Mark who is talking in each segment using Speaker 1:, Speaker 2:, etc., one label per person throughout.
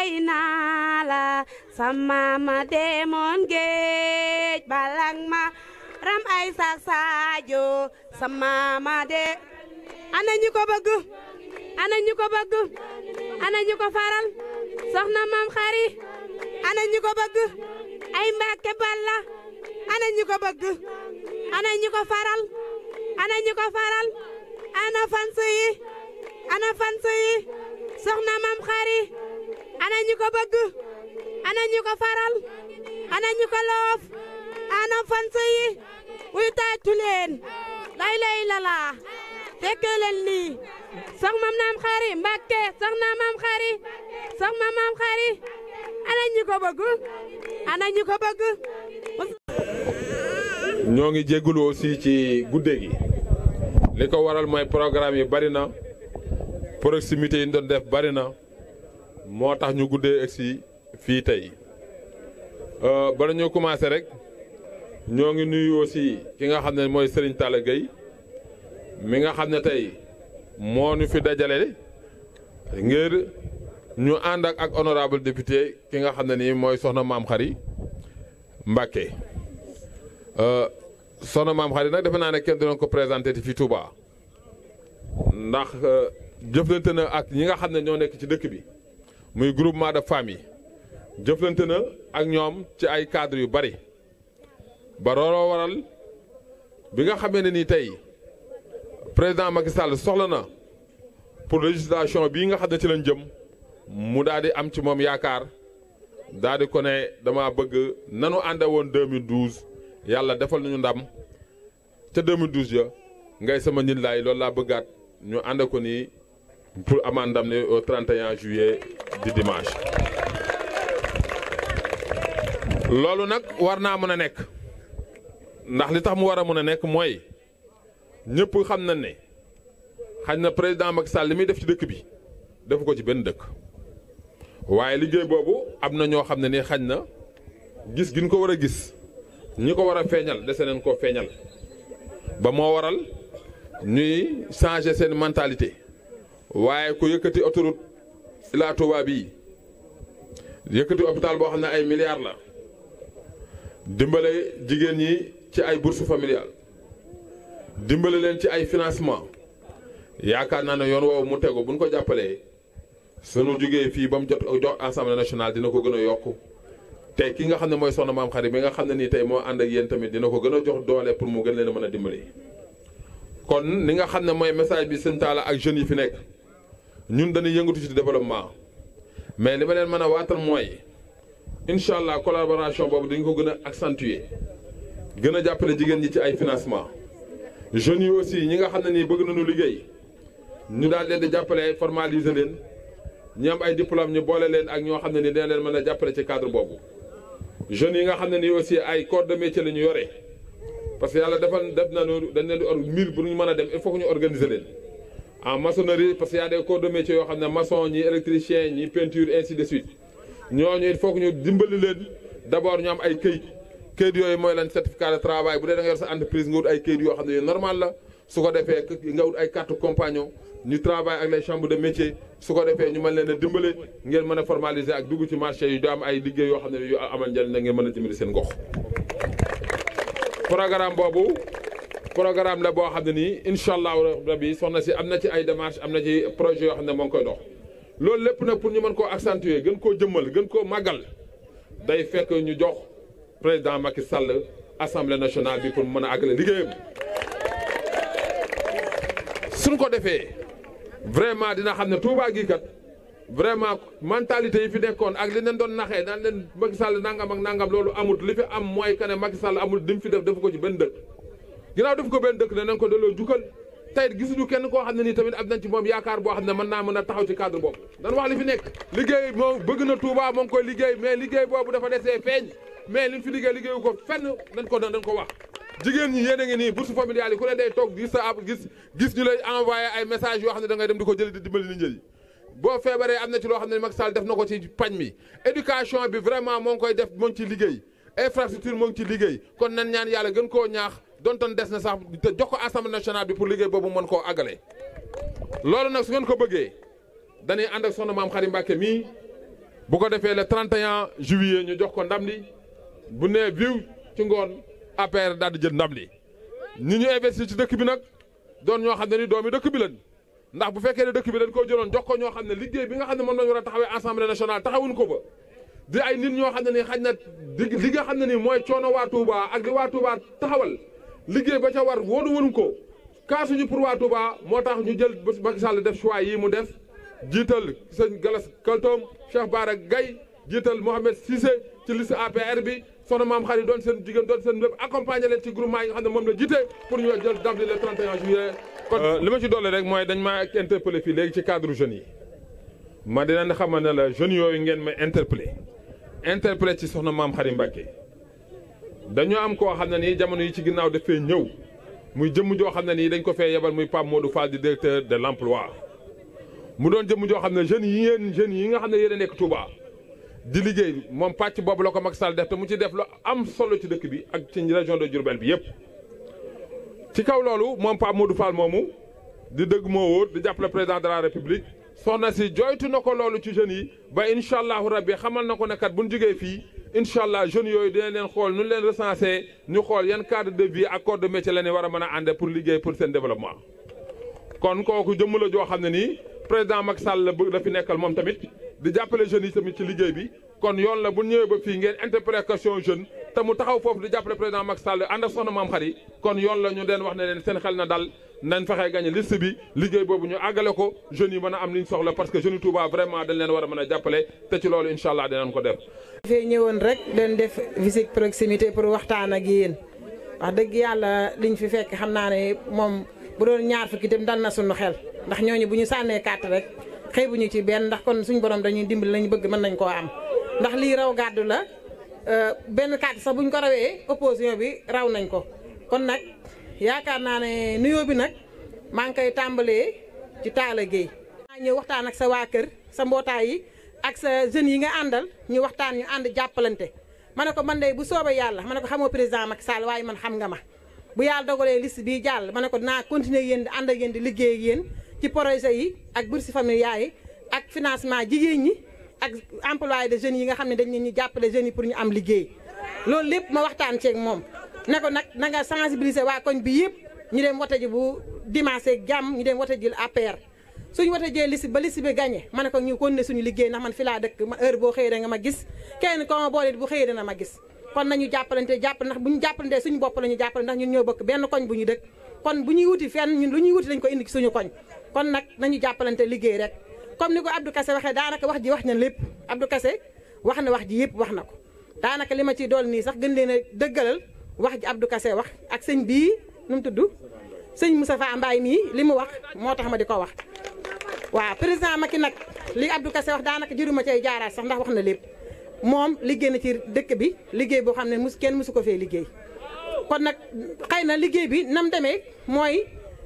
Speaker 1: way naa la sama ma demoon géej balang ma ram ay sak saajo sama ma de ana ñu ko bëgg ana ñu ko bëgg ana ñu ko faral soxna maam xari ana ñu ko bëgg ay mbàkke balla ana ñu ko bëgg ana ñu ko faral ana ñu ko faral ana fans yi ana fans yi soxna maam xari ana ñu ko bëgg ana ñu ko faral ana ñu ko loof ana fans yi wuy tàccu leen lay lay lala fekkee leen lii soxna maam xari mbàkke soxna maam xari soxna maam xari ana ñu ko bëgg ana ñu ko bëgg
Speaker 2: ñoo ngi jégalu aussi ci guddee gi li ko waral mooy programme yi bari na proximité yi ñu doon def bari na moo tax ñu guddee egsi fii tey bala ñoo commencé rek ñoo ngi nuyu aussi ki nga xam ne mooy Serigne Talla Gueye mi nga xam ne tey moo ñu fi dajale ngir ñu ànd ak ak honorable député ki nga xam ne nii mooy soxna maam xari Mbacke soxna maam xari nag defe naa ne kenn doon ko présenté ti fii Touba ndax jëflante na ak ñi nga xam ne ñoo nekk ci dëkk bi muy groupement de famille jëflante na ak ñoom ci ay cadres yu bari ba looloo waral bi nga xamee ne nii tey président Macky Sall soxla na pour législation bii nga xam ne ci lañ jëm mu daal di am ci moom yaakaar daal di ko ne dama bëgg nanu ànde woon 2012 yàlla defal nañu ndam ca 2012 ya ngay sama nit laay loolu laa bëggaat ñu ànd ko nii pour amaan ndam ne au 31 juillet di dimanche. loolu nag war naa mën a nekk ndax li tax mu war a mën a nekk mooy ñëpp xam na ne xañ na président Macky Sall li muy def ci dëkk bi defu ko ci benn dëkk. waaye liggéey boobu am na ñoo xam ne ni xañ na gis gi ñu ko war a gis ñi ko war a feeñal dese nañ koo feeñal ba moo waral ñuy changer seen mentalité waaye ku yëkkati autoroute Ila Touba bii yëkkati hôpital boo xam ne ay milliards la dimbale jigéen ñi ci ay bourse familiale dimbale leen ci ay financement yaakaar naa ne yoon woowu mu tegu bu ñu ko jàppalee. sunu jógee fii ba mu jot jox assemblée nationale dina ko gën a yokk te ki nga xam ne mooy soxna maam xarit bi nga xam ne nii tey moo ànd ak yéen tamit dina ko gën a jox doole pour mu gën leen a mën a dimbali. kon li nga xam ne mooy message bi sëñ Talla ak jeunes yi fi nekk ñun dañuy yëngatu ci développement mais li ma leen mën a waatal mooy incha allah collaboration boobu dañ ko gën a accentuer gën a jàppale jigéen ñi ci ay financement jeunes yi aussi ñi nga xam ne nii bëgg nañu liggéey ñu daal leen di jàppale formaliser leen. ñi am ay diplôme ñu boole leen ak ñoo xam ne ni dina leen mën a jàppale ci cadre boobu jeunes yi nga xam ne nii aussi ay corps de métier la ñu yore parce que yàlla defal def nañu dañ leen di or mille bu ñu mën a dem il faut que ñu organiser leen en maçonnerie parce que y a des corps de métier yoo xam ne maçon ñi électricien ñi peinture ainsi de suite ñooñu il faut que ñu dimbali leen d' abord ñu am ay këyit këyit yooyu mooy lan certificat de travail bu dee da nga yor sa entreprise nga wut ay këyit yoo xam ne yu normal la su ko defee nga wut ay carte compagnon ñu travaille ak les chambres de métier su ko defee ñu mën leen a dimbale ngeen mën a formaliser ak dugg ci marché yi do am ay liggéey yoo xam ne yu amal njëriñ la ngeen mën a dimbali seen gox. programme boobu programme la boo xam ne nii incha allahu rabi soxna si am na ci ay démarches am na ci projet yoo xam ne moo ngi koy dox. loolu lépp nag pour ñu mën koo accentuer gën koo jëmmal gën koo màggal day fekk ñu jox président Macky Sall assemblée nationale bi pour mu mën a àggale liggéeyam suñ ko defee. vraiment dina xam ne Touba gii kat vraiment mentalité yi fi nekkoon ak li leen doon naxee daan leen Macky Sall nangam ak nangam loolu amut li fi am mooy que ne Macky Sall amul dim fi def defu ko ci benn dëkk. ginnaaw def ko benn dëkk danañ ko delloo jukkal tey gisuñu kenn koo xam ne nii tamit am nañ ci moom yaakaar boo xam ne mën naa mën a taxaw ci cadre boobu. dan wax li fi nekk liggéey moom bëgg na Touba moo ngi koy liggéey mais liggéey boobu dafa desee feeñ mais liñ fi liggéey liggéeyu ko fenn dañ ko dañ ko wax. jigéen ñi yéen a ngi nii bourse familiale yi ku ne day toog gis sa ab gis gis ñu lay envoyé ay message yoo xam ne da ngay dem di ko jëli di dimbali nit ñi boo feebaree am na ci loo xam ne Macky Sall def na ko ci pañ mi éducation bi vraiment moo ngi koy def moo ngi ci liggéey infrastructure moo ngi ci liggéey kon nan ñaan yàlla gën koo ñaax dontoon des na sax te jox ko assemblée nationale bi pour liggéey boobu mën koo àggale loolu nag su ngeen ko bëggee dañuy ànd ak soxna maam Xarim Mbàkke mii bu ko defee le 31 juillet ñu jox ko ndam li bu nee viw ci ngoon APR daal di jël ndam li ñi ñu investir ci dëkk bi nag doon ñoo xam ne ni doomi dëkk bi lañ ndax bu fekkee ne dëkk bi dañ koo jëloon jox ko ñoo xam ne liggéey bi nga xam ne moom lañu war a taxawee assemblée nationale taxawuñ ko ba di ay nit ñoo xam ne nii xaj na di li nga xam ne nii mooy coono waa Touba ak li waa Touba taxawal liggéey ba ca war woonu wonuñ ko kaasuñu pour waa Touba moo tax ñu jël Macky Sall def choix yi mu def jiital sëñ Galas Kaltoom Cheikh Bara Gaye jiital Mohamed Cissé ci liste APR bi soxna maam xarit doon seen jigéen doon seen lépp accompagner leen ci groupement yi nga xam ne moom la jiite pour ñu jël ndam li le 31 juillet. kon li ma ci dolli rek mooy dañ maa interpellé fii léegi ci cadre jeunes yi ma dinañ xamal ne la jeunes yooyu ngeen may interpellé interpellé ci soxna maam xarit Mbacke dañoo am koo xam ne nii jamono yi ci ginnaaw dafee ñëw muy jëmm joo xam ne nii dañ ko fee yebal muy Pape Modou Fall di directeur de l' emploi mu doon jëmm joo xam ne jeunes yi yéen jeunes yi nga xam ne yéen a nekk Touba. di liggéey moom pàcc boobu la ko Macky Sall def te mu ci def lu am solo ci dëkk bi ak ci région de Diourbel bi yëpp. ci kaw loolu moom Pape Modou Fall moomu di dëgg moo wóor di jàppale président de la république soxna si joytu na ko loolu ci jeunes yi ba incha allahu rabbi xamal na ko ne kat bu ñu jógee fii incha allah jeunes yooyu dinañ leen xool nu leen recensé ñu xool yan cadre de vie ak corps de métier la ñu war a mën a ànde pour liggéey pour seen développement. kon kooku jëmm la joo xam ne nii président Macky Sall la bëgg la fi nekkal moom tamit. di jàppale jeunes yi tamit ci liggéey bi kon yoon la bu ñëwee ba fii ngeen interprétation jeune te mu taxaw foofu di jàppale président Macky Sall ànd ak soxna maam xari kon yoon la ñu den wax ne leen seen xel na dal nañ fexe gagné liste bi liggéey boobu ñu àggale ko jeunes yi mën a am li ñu soxla parce que jeunes yi Touba vraiment dañ leen war a mën a jàppale te ci loolu incha allah dinañ ko def.
Speaker 3: dafay ñëwoon rek dañ def visite proximité pour waxtaan ak yéen wax dëgg yàlla liñ fi fekk xam naa ne moom bu doon ñaar fukki itam dal na suñu xel ndax ñooñu bu ñu sànnee carte rek. xëy bu ñu ci benn ndax kon suñu borom dañuy dimbali lañu bëgg mën nañ koo am ndax lii raw gàddu la benn kàddu sax buñ ko rawee opposition bi raw nañ ko kon nag yaakaar naa ne nuyoo bi nag maa ngi koy tàmbalee ci Talla Gueye maa ñëw waxtaan ak sa waa kër sa mbootaay yi ak sa jeunes yi nga àndal ñu waxtaan ñu ànd jàppalante ma ne ko man de bu soobee yàlla ma ne ko xamoo président Macky Sall waaye man xam nga ma bu yàlla dogalee liste bii jàll ma ne ko dinaa continuer yéen di ànd ak yéen di liggéey ak yéen ci projet yi ak bourse familiale yi ak financement jigéen ñi ak emploi de jeunes yi nga xam ne dañ leen ñu jàppale jeunes yi pour ñu am liggéey loolu lépp ma waxtaan ceeg moom ne ko nag na nga sensibiliser waa koñ bi yëpp ñu dem wote ji bu dimanche ak jàmm ñu dem wote ji APR suñu wote jee liste ba liste bi gagné ma ne ko ñu continuer suñu liggéey ndax man fi laa dëkk ma heure boo xëyee da nga ma gis kenn ko ma boole bu xëyee dana ma gis kon nañu jàppalante jàpp ndax bu ñu jàppalantee suñu bopp la ñu jàppale ndax ñun ñoo bokk benn koñ bu ñu dëkk kon bu ñuy wuti fenn ñun lu ñuy wuti dañ ko indi ci suñu koñ kon nag nañu jàppalante liggéey rek comme ni ko Abdou Kassé waxee daanaka wax ji wax na lépp Abdou Kassé wax na wax ji yëpp wax na ko daanaka li ma ciy dool nii sax gën leen a dëggalal wax ji Abdou Kassé wax ak sëñ bii nu mu tudd sëñ Moustapha Mbaye mii li mu wax moo tax ma di ko wax. waaw président Macky nag li Abdou Kassé wax daanaka jëruma cay jaaraat sax ndax wax na lépp moom liggéey na ci dëkk bi liggéey boo xam ne mus kenn musu ko fee liggéey kon nag xëy na liggéey bi nam demee mooy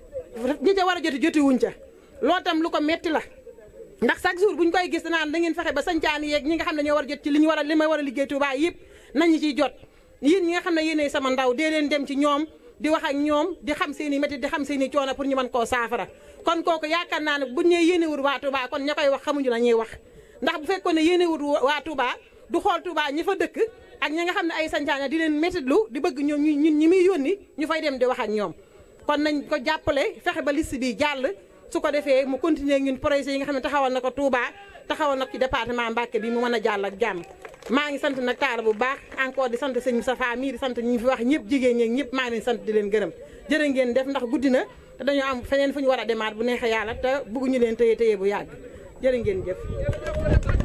Speaker 3: ñi ca war a joti joti wuñ ca loolu tam lu ko metti la ndax chaque jour buñ koy gis naan da ngeen fexe ba sancaan yeeg ñi nga xam ne ñoo war a jot ci li ñu war a li may war a liggéey Touba yëpp nañu ciy jot yéen ñi nga xam ne yéenay sama ndaw dee leen dem ci ñoom di wax ak ñoom di xam seen i métti di xam seen i coono pour ñu mën koo saafara kon kooku yaakaar naa ne buñ ñee yéene wut waa Touba kon ña koy wax xamuñu la ñuy wax ndax bu fekkoon ne yéene wut waa Touba du xool Touba ñi fa dëkk ak ñi nga xam ne ay sancaan di leen méttitlu di bëgg ñoom ñu ñun ñi muy yónni ñu fay dem di wax ak ñoom kon nañ ko jàppale fexe ba liste bi jàll su ko defee mu continuer ñun projet yi nga xam ne taxawal na ko Touba taxawal na ko ci département Mbacké bi mu mën a jàll ak jàmm maa ngi sant nag taala bu baax encore di sant sëñ Safa mii di sant ñi fi wax ñëpp jigéen ñeeg ñëpp maa ngi leen sant di leen gërëm jërë ngeen def ndax guddi na te dañoo am feneen fu ñu war a demaat bu neexee yàlla te bëgguñu leen téye téye bu yàgg jërë ngeen jëf